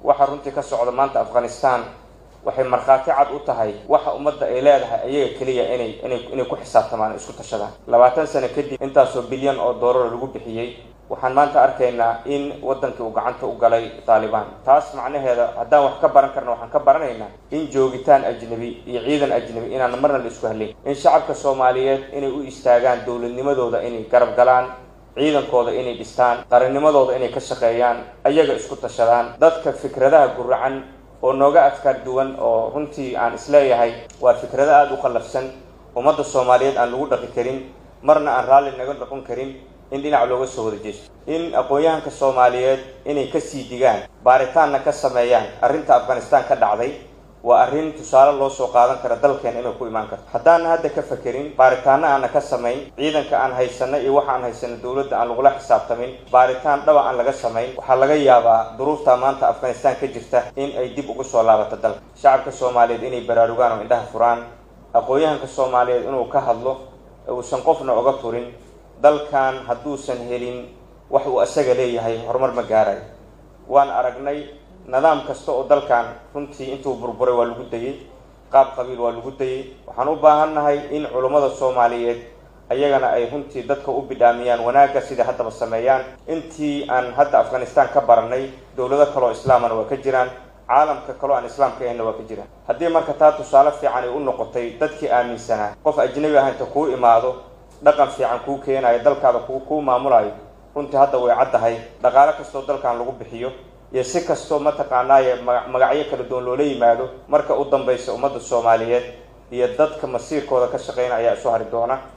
waxa runtii ka socda maanta afghanistan waxay markhaati cad u tahay waxa ummadda ay leedahay ayaga keliya inay inay inay ku xisaabtamaan isku tashadaan labaatan sano kadib intaasoo bilyan oo doolar lagu bixiyey waxaan maanta arkaynaa in waddankii uu gacanta u galay taalibaan taas macnaheeda haddaan wax ka baran karna waxaan ka baranaynaa in joogitaan ajnabi iyo ciidan ajnabi inaan marna la isku hadlayn in shacabka soomaaliyeed inay u istaagaan dowladnimadooda inay garab galaan ciidankooda inay dhistaan qarannimadooda inay ka shaqeeyaan ayaga isku tashadaan dadka fikradaha guracan oo nooga afkaar duwan oo runtii aan isleeyahay waa fikrado aada u khallafsan ummadda soomaaliyeed aan lagu dhaqi karin marna aan raalli naga noqon karin in dhinac looga soo wada jeesto in aqoon-yahanka soomaaliyeed inay kasii digaan baaritaanna ka sameeyaan arrinta afghanistan ka dhacday waa arrin tusaale loo soo qaadan kara dalkeena inay ku imaan karto haddaana hadda ka fakerin baaritaanna aana ka samayn ciidanka aan haysano iyo waxa aan haysano dowladda aan lagula xisaabtamin baaritaan dhaba aan laga samayn waxaa laga yaabaa duruufta maanta afghanistan ka jirta in ay dib ugu soo laabato dalka shacabka soomaaliyeed inay baraarugaan oo indhaha furaan aqoon-yahanka soomaaliyeed inuu ka hadlo uusan qofna oga turin dalkan hadduusan helin wax uu isaga leeyahay horumar ma gaarayo waan aragnay nidaam kasta oo dalkan runtii intuu burburay waa lagu dayey qaab qabiil waa lagu dayey waxaan u baahannahay in culummada soomaaliyeed ayagana ay runtii dadka u bidhaamiyaan wanaagga sida haddaba sameeyaan intii aan hadda afghanistan ka baranay dowlado kaloo islaamana waa ka jiraan caalamka kaloo aan islaamka ahayna waa ka jiraan haddii marka taa tusaale fiican ay u noqotay dadkii aaminsanaa qof ajnabi ah inta kuu imaado dhaqan fiican kuu keenayo dalkaada ku kuu maamulayo runtii hadda way caddahay dhaqaale kastoo dalkan lagu bixiyo iyo si kastoo mataqaanaaye magacyo kala duwan loola yimaado marka u dambaysa ummadda soomaaliyeed iyo dadka masiirkooda ka shaqeyna ayaa isu hari doona